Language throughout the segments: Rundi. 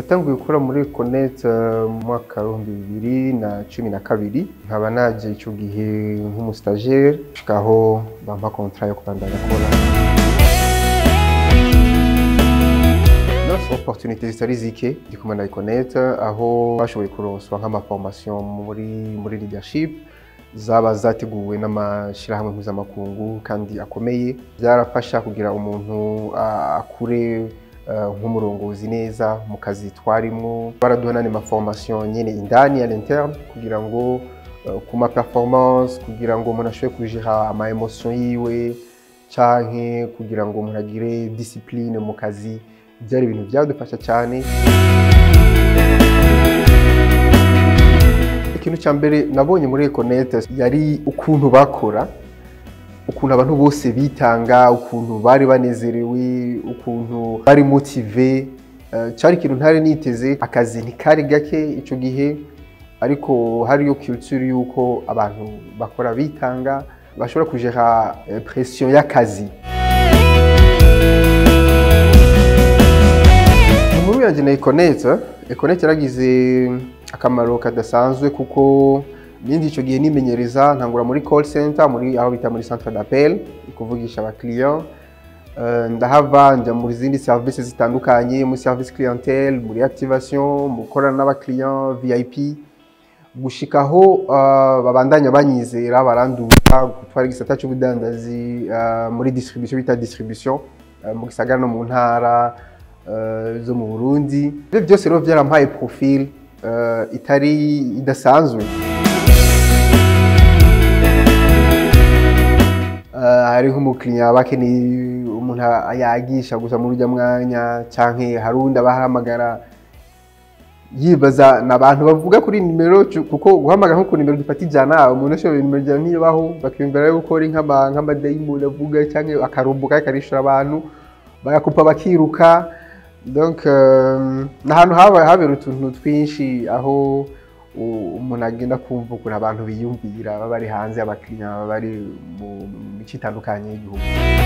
natanguye gukora muri Connect mu mwaka w'ibihumbi bibiri na cumi na kabiri nkaba naje ico gihe nk'umustajere gushikaho bampa contrat yo kubandanya akora opportunité zitari zike ndi kumwe na Connect aho bashoboye kuronswa nk'amaformation muri muri leadership zaba zateguwe n'amashirahamwe mpuzamakungu kandi akomeye byarafasha kugira umuntu uh, akure uh, nk'umurongozi neza mu kazi twarimwo baraduha nane maformation nyene indani ya l'interne kugira ngo uh, ku ma performance kugira ngo umuntu ashobore kujira ama emotion yiwe canke kugira ngo umuntu agire discipline mu kazi byari ibintu byadufasha cyane ikintu cya mbere nabonye muri Econet yari ukuntu bakora ukuntu abantu bose bitanga ukuntu bari banezerewe ukuntu bari motive cyari ikintu ntari niteze akazi ntikari gake icyo gihe ariko hariyo culture y'uko abantu bakora bitanga bashobora kujera pression y'akazi inkuru yanjye na Econet Econet yaragize akamaro kadasanzwe kuko nindi icyo gihe nimenyereza ntangura muri call center muri aho bita muri centre d'appel kuvugisha abakiriya ndahava njya muri zindi serivisi zitandukanye muri service clientele muri activation mu gukorana n'abakiriya vip gushikaho babandanya banyizera barandura gutwara igisata cy'ubudandazi muri distribution bita distribution mu gisagara no mu ntara zo mu burundi ibyo byose rero byarampaye profil itari idasanzwe hari nk'umukiriya bakeneye umuntu yagisha gusa muri ujya mwanya cyangwa hari undi abahamagara yibaza ni abantu bavuga kuri nimero kuko guhamagara nko ku nimero dufata ijana umuntu ashobora nimero ijana ntibaho bakiyumvira yuko ari nk'amadayimoni avuga cyangwa akarumbuka karishura abantu bagakupa bakiruka donc ni ahantu habera utuntu twinshi aho umuntu agenda kumva ukuntu abantu biyumvira baba bari hanze abakiriya baba bari mu mico itandukanye y'igihugu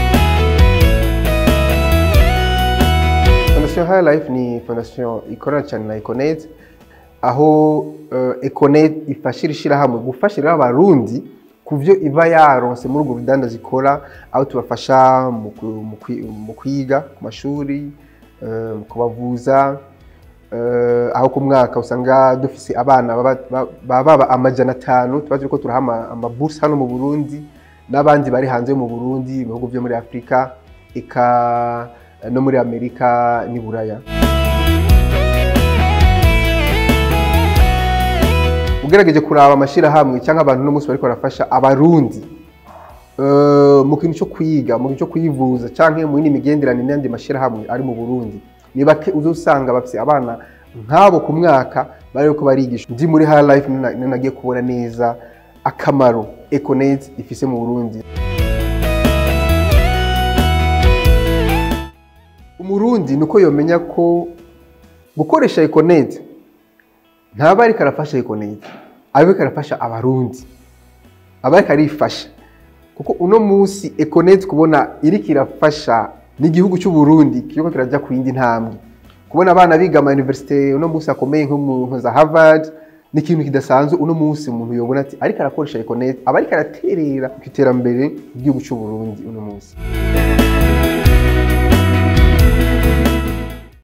fondation high life ni fondation ikorana cyane na econet aho econet ifashira ishyirahamwe gufashira abarundi ku byo iba yaronse muri ubwo budandazi ikora aho tubafasha mu kwiga ku mashuri mu kubavuza aho ku mwaka usanga dufise abana baba amajana atanu tuba turi ko turaha amabursi hano mu burundi n'abandi bari hanze mu burundi mu bihugu byo muri afurika eka no muri amerika n'i buraya ugerageje kuraba amashyirahamwe cyangwa abantu uno munsi bariko barafasha abarundi mu kintu cyo kwiga mu kintu cyo kwivuza cyangwa mu yindi migenderanire n'andi mashyirahamwe ari mu burundi ni bake uzusanga bafite abana nk'abo ku mwaka bari ko barigisha ndi muri high life nagiye kubona neza akamaro econet ifise mu burundi umurundi ni uko yomenya ko gukoresha econet ntaba ariko arafasha econet ariko arafasha abarundi aba ariko arifasha kuko uno munsi econet kubona iriko irafasha n'igihugu cy'u Burundi kiriko kirajya ku yindi ntambwe kubona abana biga ama universite uno munsi akomeye nko za Harvard ni ikintu kidasanzwe uno munsi umuntu yobona ati ariko arakoresha econet aba ariko araterera ku iterambere ry'igihugu cy'u Burundi uno munsi